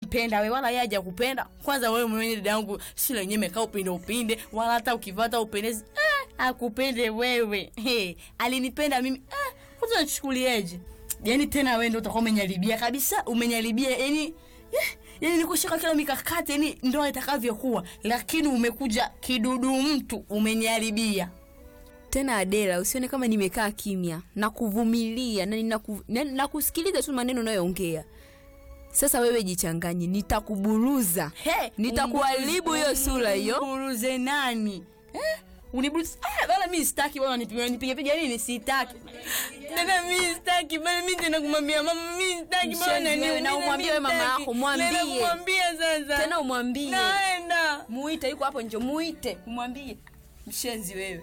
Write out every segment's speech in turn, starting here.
unampenda wewe wala yeye hajakupenda kwanza wewe mwenyewe dada yangu si lenyewe mekaa upinde upinde wala hata ukivaa hata upendezi eh, akupende wewe hey, alinipenda mimi eh, kwanza unachukulieje yani tena wewe ndio utakuwa umenyaribia kabisa umenyaribia yani eh, yani nikushika kila mikakati yani ndoa itakavyokuwa lakini umekuja kidudu mtu umenyaribia tena adela usione kama nimekaa kimya na kuvumilia na ninaku- na- nakusikiliza tu maneno unayoongea sasa wewe jichanganye nitakuburuza He, nitakuharibu hiyo sura hiyo Uniburuze nani? Eh? Uniburuze. Ah, bana mimi sitaki bana nipige nipige piga nini sitaki. Dada mimi sitaki bana mimi tena kumwambia mama mimi sitaki Mshenzi bana wewe, na umwambie wewe mama yako, mwambie. Kumwambia sasa. tena umwambie Naenda. muite yuko hapo nje muite umwambie mshenzi wewe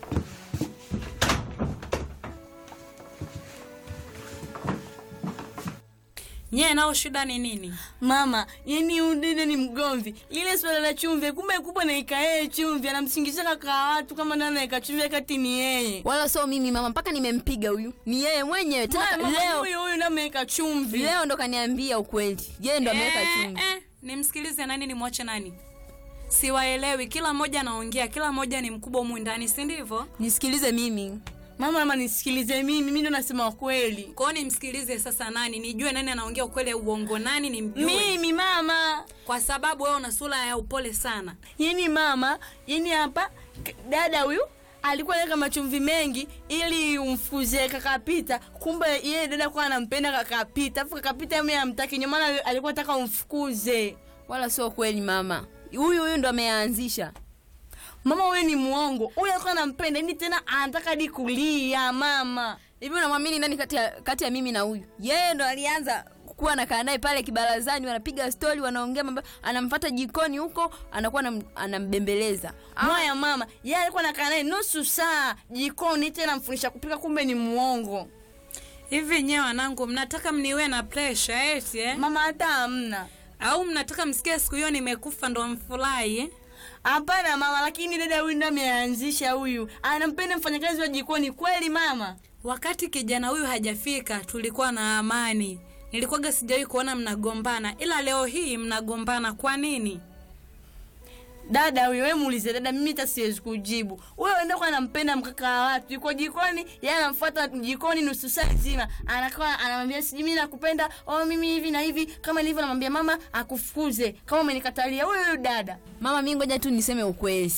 nyie nao shida ni nini Mama, yani udede ni mgomvi. Lile swala la chumvi, kumbe kubwa na ikae chumvi, anamsingiza kaka watu kama nani anaweka chumvi kati ni yeye. wala sio mimi mama mpaka nimempiga huyu ni yeye mwenyewe tena ka- Mama, leo huyu huyu ndo ameweka chumvi. leo ndo kaniambia ukweli yeye ndo ameweka Eh, chumvi eh, nimsikilize nani nimwache nani siwaelewi kila mmoja anaongea kila mmoja ni mkubwa humu ndani si ndivyo nisikilize mimi Mama, mama nisikilize mimi, mimi ndo nasema ukweli. kwao nimsikilize sasa nani nijue nani anaongea ukweli au uongo nani nimjue Mimi mama, kwa sababu wewe una sura ya upole sana yani mama, yani hapa k- dada huyu alikuwa anaweka machumvi mengi ili umfuze kakapita, kumbe yeye dada kwa anampenda kakapita, afu kakapita mimi amtaki, ndio maana alikuwa anataka umfukuze. wala sio kweli mama huyu huyu ndo ameanzisha Mama huyu ni muongo, huyu alikuwa anampenda, yani tena anataka hadi kulia mama. hivi unamwamini nani kati ya, kati ya mimi na huyu yeye ndo alianza kuwa anakaa naye pale kibarazani wanapiga stori wanaongea mambo anamfata jikoni huko anakuwa anam, anambembeleza Mwaya mama, yeye alikuwa anakaa naye nusu saa jikoni, tena mfundisha kupika, kumbe ni muongo. hivi nyewe wanangu mnataka mniwe na pressure eti eh? Mama hata hamna. au mnataka msikie siku hiyo nimekufa ndo mfurahi eh? Hapana mama, lakini dada huyu ndo ameanzisha huyu, anampenda mfanyakazi wa jikoni kweli mama. wakati kijana huyu hajafika tulikuwa na amani nilikuwaga sijawahi kuona mnagombana ila leo hii mnagombana kwa nini Dada huyu, wewe muulize dada, mimi hata siwezi kujibu. Wewe ndio kwa anampenda mkaka wa watu, yuko jikoni, yeye anamfuata jikoni nusu saa nzima, anakuwa anamwambia sijui mimi nakupenda, oh mimi hivi na hivi, kama nilivyo namwambia mama akufukuze kama umenikatalia. Huyu huyu dada mama mi ngoja tu niseme ukweli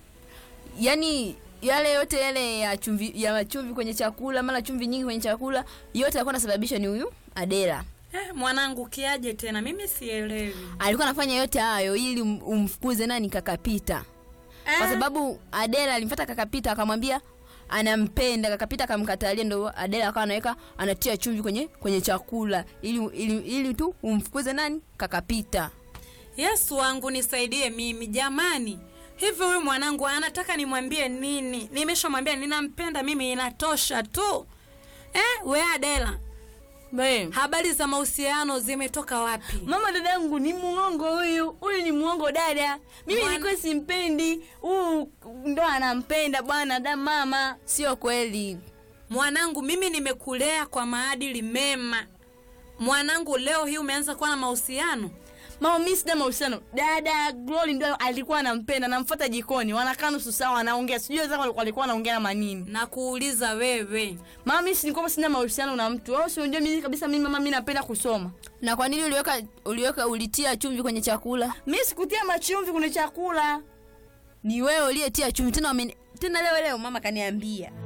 yaani yale yote yale ya chumvi ya chumvi kwenye chakula mara chumvi nyingi kwenye chakula yote alikuwa anasababisha ni huyu adela eh, mwanangu kiaje tena mimi sielewi alikuwa anafanya yote hayo ili um- umfukuze nani kakapita kwa sababu adela alimfata kakapita akamwambia anampenda kakapita akamkatalia ndo adela akawa anaweka anatia chumvi kwenye kwenye chakula ili, ili, ili tu umfukuze nani kakapita yesu wangu nisaidie mimi jamani hivi huyu mwanangu anataka nimwambie nini nimeshamwambia ninampenda mimi inatosha tu eh, we adela Bae. habari za mahusiano zimetoka wapi Mama dada yangu ni muongo huyu. Huyu ni muongo dada. Mimi Bwana- nilikuwa simpendi. Huyu ndo anampenda bwana da mama. sio kweli mwanangu mimi nimekulea kwa maadili mema mwanangu leo hii umeanza kuwa na mahusiano Mama mimi sina mahusiano. Dada Glory ndo alikuwa anampenda, namfuata jikoni. Wanakaa nusu saa wanaongea. Sijui wenzake walikuwa walikuwa wanaongea na manini. na kuuliza wewe Mama mimi si nilikuwa sina mahusiano na mtu. Wewe si unajua mimi kabisa mimi mama mimi napenda kusoma. na kwa nini uliweka uliweka ulitia chumvi kwenye chakula Mimi sikutia machumvi kwenye chakula. ni wewe uliyetia chumvi tena wameni- tena leo leo mama kaniambia